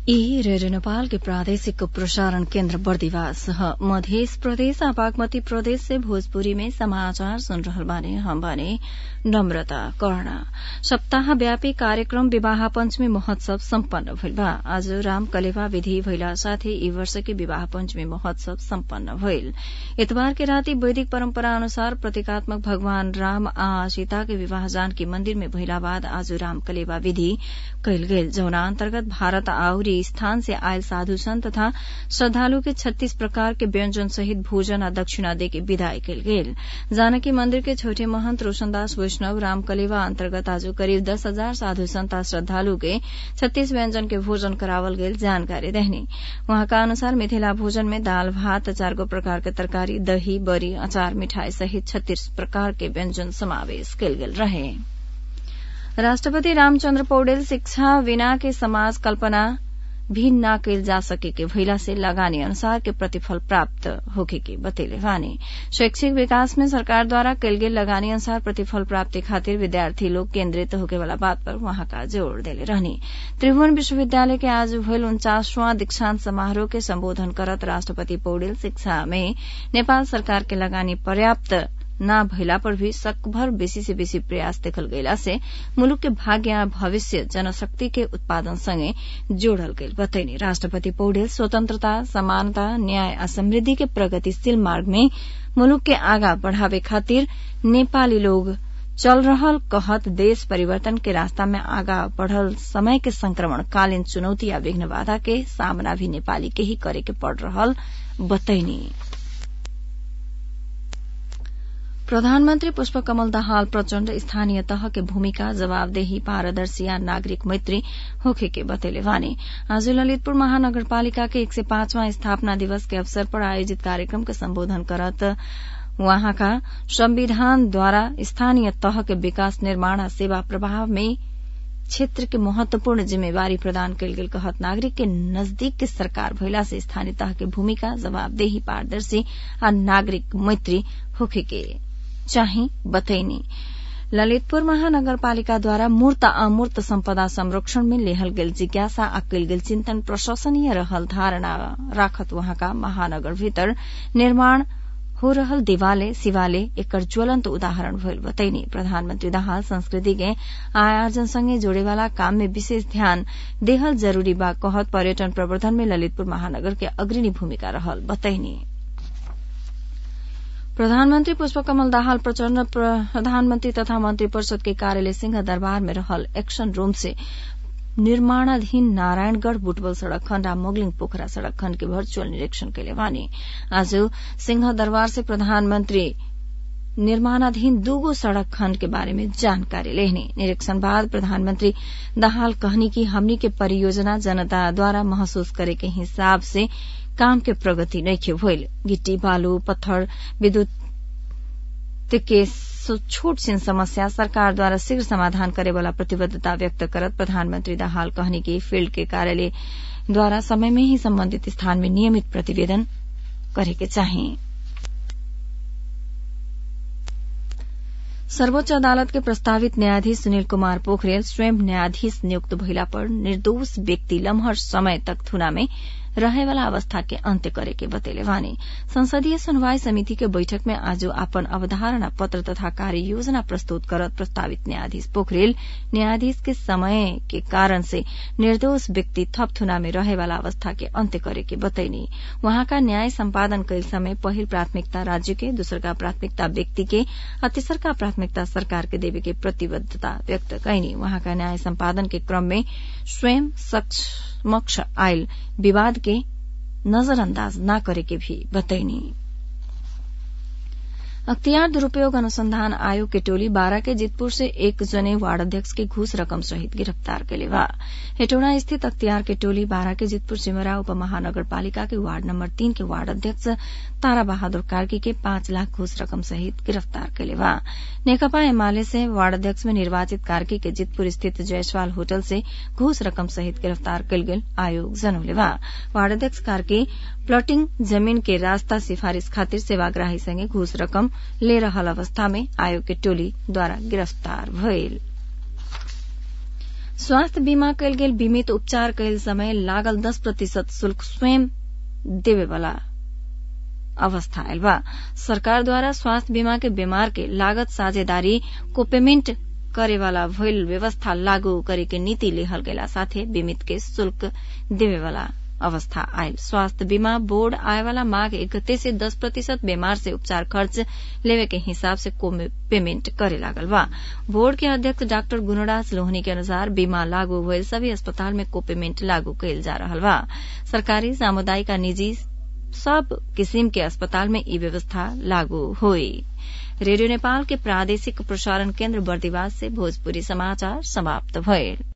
ई रेडियो नेपाल के प्रादेशिक प्रसारण केन्द्र बर्दिवास ह मध्य प्रदेश आ बागमती प्रदेश से भोजपुरी में समाचार सुन रहल बानी हम बानी नम्रता कर्ण सप्ताह व्यापी कार्यक्रम विवाह पञ्चमी महोत्सव सम्पन्न भइल बा आज राम कलेवा विधि भइला साथै ई वर्ष के विवाह पञ्चमी महोत्सव सम्पन्न भइल इतबार के राति वैदिक परम्परा अनुसार प्रतीकात्मक भगवान राम आ सीता के विवाह जानकी मन्दिर में भइला बाद आज राम कलेवा विधि कयल गेल जौना अन्तर्गत भारत आउरी स्थान से आयल साधु संत तथा श्रद्धालु के छत्तीस प्रकार के व्यंजन सहित भोजन आ दक्षिणा देके विदाई कयल गेल जानकी मन्दिर के छोटे महंत रोशनदास वैष्णव राम कलेवा अन्तर्गत आज करिब दस हजार साधु संत आ श्रद्धालु के छत्तीस व्यंजन के भोजन करावल गेल जानकारी देहनी उहाँका अनुसार मिथिला भोजन में दाल भात चार गो प्रकार के तरकारी दही बरी अचार मिठाई सहित छत्तीस प्रकार के व्यंजन समावेश कयल गेल रहे राष्ट्रपति रामचन्द्र पौडेल शिक्षा बिना के समाज कल्पना भी न कैल जा सके के भइला से लगानी अनुसार के प्रतिफल प्राप्त होखे के बतेले वानी शैक्षिक विकास में सरकार द्वारा कैल गेल लगानी अनुसार प्रतिफल प्राप्ति खातिर विद्यार्थी लोग केन्द्रित होके वाला बात पर वहां का जोड़ देले रहनी त्रिभुवन विश्वविद्यालय के आज भइल उन्चासवां दीक्षांत समारोह के सम्बोधन करत राष्ट्रपति पौडेल शिक्षा में नेपाल सरकार के लगानी पर्याप्त न भइला पर भी सकभर बेसी से बेसी प्रयास देखल गइला से मुलुक के भाग्य आ भविष्य जनशक्ति के उत्पादन सँगै जोड़ल गइल बतैनी राष्ट्रपति पौडेल स्वतन्त्रता समानता न्याय आ समृद्धि के प्रगतिशील मार्ग में मुलुक के आगा बढ़ावे खातिर नेपाली लोग चल रहल कहत देश परिवर्तन के रास्ता में आगा बढ़ल समय के संक्रमण कालीन चुनौती आ विघ्न बाधा के सामना भी नेपाली के ही करे के पड़ रहल बतैनी प्रधानमन्त्री पुष्पकमल दाहाल प्रचण्ड स्थानीय तह के भूमिका जवाबदेही पारदर्शी आ नागरिक मैत्री होखे के बतेले वानी आज ललितपुर महानगरपालिका के एक सय पांचवां स्थापना दिवस के अवसर पर आयोजित कार्यक्रम के सम्बोधन करत वहाँका संविधानद्वारा स्थानीय तह के विकास निर्माण आ सेवा प्रभाव में क्षेत्र के महत्वपूर्ण जिम्मेवारी प्रदान कयल गेल कहत नागरिक के नजदीक के सरकार भइला से स्थानीय तह के भूमिका जवाबदेही पारदर्शी आ नागरिक मैत्री होखे के चाहिँ बतैनी ललितपुर महानगरपालिकाद्वारा मूर्त अमूर्त सम्पदा संरक्षण में लेहल गेल जिज्ञासा आ कयल गेल चिन्तन प्रशंसनीय रहल धारणा राखत वहाँका महानगर भीतर निर्माण हो रहल देवालय शिवालय एकर ज्वलन्त उदाहरण भइल बतैनी प्रधानमन्त्री दाहाल संस्कृति के आयोजन सँगै जोड़ेवाला काम में विशेष ध्यान देहल जरूरी बा कहत पर्यटन प्रवर्धन में ललितपुर महानगर के अग्रणी भूमिका रहल बतैनी प्रधानमन्त्री पुष्पकमल दाहाल प्रचण्ड प्रधानमन्त्री तथा मन्त्री परिषद के कार्यालय सिंह दरबार में रहल एक्शन रूम से निर्माणाधीन नारायणगढ़ बुटवल सड़क खण्ड आ मोगलिङ पोखरा सड़क खण्ड के वर्चुअल निरीक्षण कैले वानी आज सिंह दरबार से प्रधानमन्त्री निर्माणाधीन दूगो सड़क खण्ड के बारे में जानकारी लेहनी निरीक्षण बाद प्रधानमन्त्री दाहाल कहनी कि हमनी के परियोजना जनता द्वारा महसूस करे के हिसाब से काम के प्रगति नइखे भइल गिट्टी बालू पत्थर विद्युत के छोट छिन समस्या सरकार द्वारा शीघ्र समाधान करे वाला प्रतिबद्धता व्यक्त करत प्रधानमन्त्री दाहाल कहनी कि फील्ड के कार्यालय द्वारा समय में ही सम्बन्धित स्थान में नियमित प्रतिवेदन करे के चाहिए सर्वोच्च अदालत के प्रस्तावित न्यायाधीश सुनील कुमार पोखरेल स्वयं न्यायाधीश नियुक्त भइला पर निर्दोष व्यक्ति लम्हर समय तक थुना में रहेवाला अवस्था के अन्त्य करे के बतेले वानी संसदीय सुनवाई समिति के बैठक में आज अपन अवधारणा पत्र तथा कार्य योजना प्रस्तुत करत प्रस्तावित न्यायाधीश पोखरेल न्यायाधीश के समय के कारण से निर्दोष व्यक्ति थप थुना में रहेवाला अवस्था के अन्त्य करे के बतैनी वहाँका न्याय सम्पादन कैल समय पहिल प्राथमिकता राज्य के दोस्रका प्राथमिकता व्यक्ति के आ तेस्रका प्राथमिकता सरकार के देवे के प्रतिबद्धता व्यक्त कैनी वहाँका न्याय सम्पादन के क्रम में स्वयं समक्ष आयल विवाद के नजरअंदाज न करे के भी बतैनी अख्तियार दुरूपयोग अनुसंधान आयोग के टोली बारा के जितपुर से एक जने वार्ड अध्यक्ष के घूस रकम सहित गिरफ्तार कैले बा हेटौड़ा स्थित अख्तियार के टोली बारा के जितपुर सिमरा उप महानगरपालिका के वार्ड नम्बर तीन के वार्ड अध्यक्ष तारा बहादुर कार्की के पाँच लाख घूस रकम सहित गिरफ्तार कैले बा नेकपा एमाले से वार्ड अध्यक्ष में निर्वाचित कार्की के जितपुर स्थित जयसवाल होटल से घूस रकम सहित गिरफ्तार कैल गेल आयोग जनौले बा वार्ड अध्यक्ष कार्की प्लॉटिंग जमीन के रास्ता सिफारिश खातिर सेवाग्राही संगे घूस रकम ले रहल अवस्था में आयोग के टोली द्वारा गिरफ्तार भइल स्वास्थ्य बीमा कयल गेल बीमित उपचार कयल समय लागल दस प्रतिशत शुल्क स्वयं देवेवाला अवस्था आयल बा सरकारद्वारा स्वास्थ्य बीमा के बीमार के लागत साझेदारी को पेमेन्ट करेवाला भइल व्यवस्था लागू करे के नीति लेहल गेला साथे बीमित के शुल्क देवेवाला अवस्था आयल स्वास्थ्य बीमा बोर्ड आएवाला माघ इकतीस से दस प्रतिशत बीमार से उपचार खर्च लेवे के हिसाब से पेमेन्ट करे लागल बा बोर्ड के अध्यक्ष डाक्टर गुणराज लोहनी के अनुसार बीमा लागू भइल सभी अस्पताल में को पेमेन्ट लागू कयल जा रहल बा सरकारी सामुदायिक निजी सब किसिम के अस्पताल में ई व्यवस्था लागू हुई रेडियो नेपाल के प्रादेशिक प्रसारण केन्द्र बर्दिवास से भोजपुरी समाचार समाप्त भयल